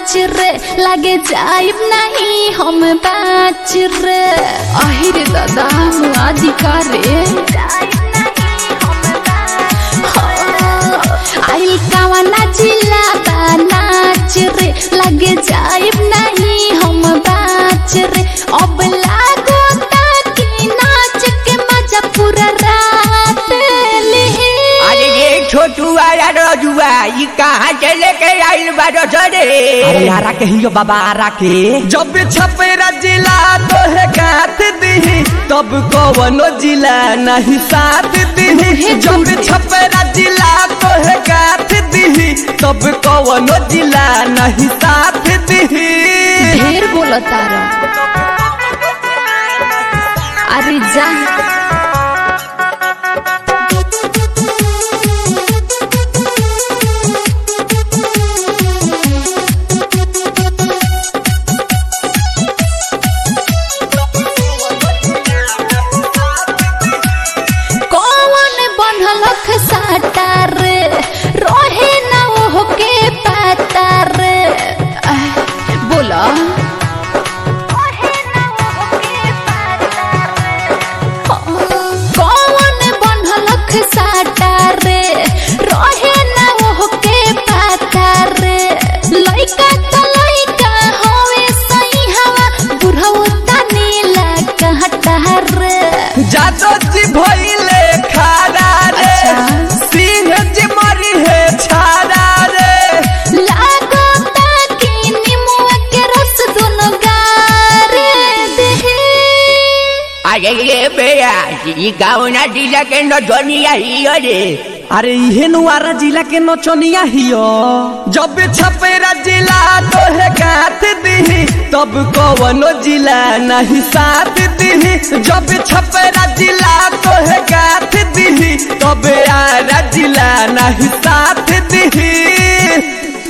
नाच रे लगे जाइब नहीं हम बाच रे अहिरे दादा मुआदिका रे आइल कावा नाचिला बा नाच रे लगे जाइब नहीं हम बाच रे अब लागो ताकि नाच के मजा पूरा रात ले अरे ये छोटू वाला रजुआ ये कहाँ से लेके आइल बारो सरे अरे आरा के हियो बाबा आरा के जब छपेरा जिला तो है गाथ दी तब कवनो जिला नहीं साथ दी जब छपेरा जिला तो है गाथ दी तब कवनो जिला नहीं साथ दी ढेर बोलता अरे जा कौन बनल साटा रे रहे ना वो के पता रे आह, बोला कौन बनल साटा रे रहे ना वो के पता रे लइका त लइका होवे सही हवा बुढ़ऊ तनी ला कहता रे जादो जी भइले खारा रे अच्छा। सिंह जी मरी है छारा रे लागो ताकि निमुआ के रस दोनों गारे देहे अरे ये बेया ये गाँव ना जिला के नचनिया ही रे अरे इहे नुआरा जिला के नचनिया हियो जब छपेरा जिला तो है गाथ दी तब कवनो जिला नहीं साथ दी जब छपेरा जिला तो है गाथ दी तब आरा जिला नहीं साथ दी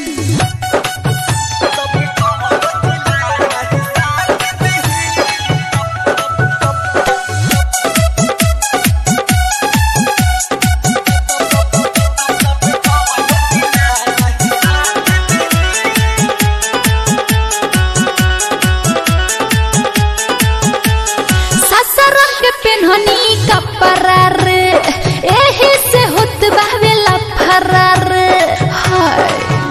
ससुरन के पेन्हनी कपड़ा रे एही से होत बावे लफरा रे हाय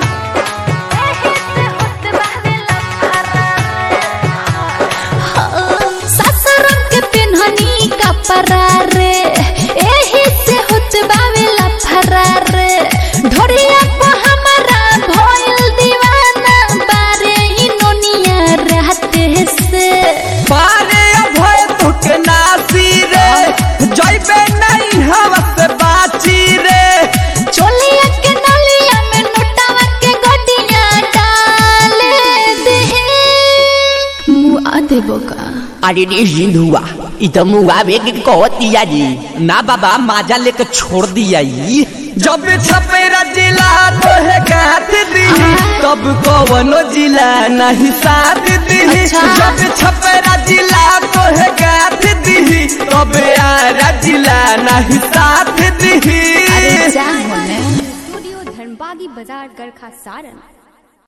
ससुरन के पेन्हनी कपड़ा रे एही से होत बावे लफरा रे ढोरिया को हमारा भइल दीवाना बारे ही नोनिया रहते से पारे अभय तुक नासी रे जैबे नहीं हवा से बाची रे चोलिया के नलिया में नोटावा के गोटिया डाले दे मुआ देबो का अरे रे सिंधुआ ई तो मुआवे के कहतिया जी ना बाबा माजा लेके छोड़ दिया ई जब छपेरा जिला तो है गाथ दी तब कवनो जिला नहीं साथ दी अच्छा। जब छपेरा जिला तो है गाथ दी तब आरा जिला नहीं साथ दी अरे जा होने स्टूडियो धर्मबागी बाजार गरखा सारन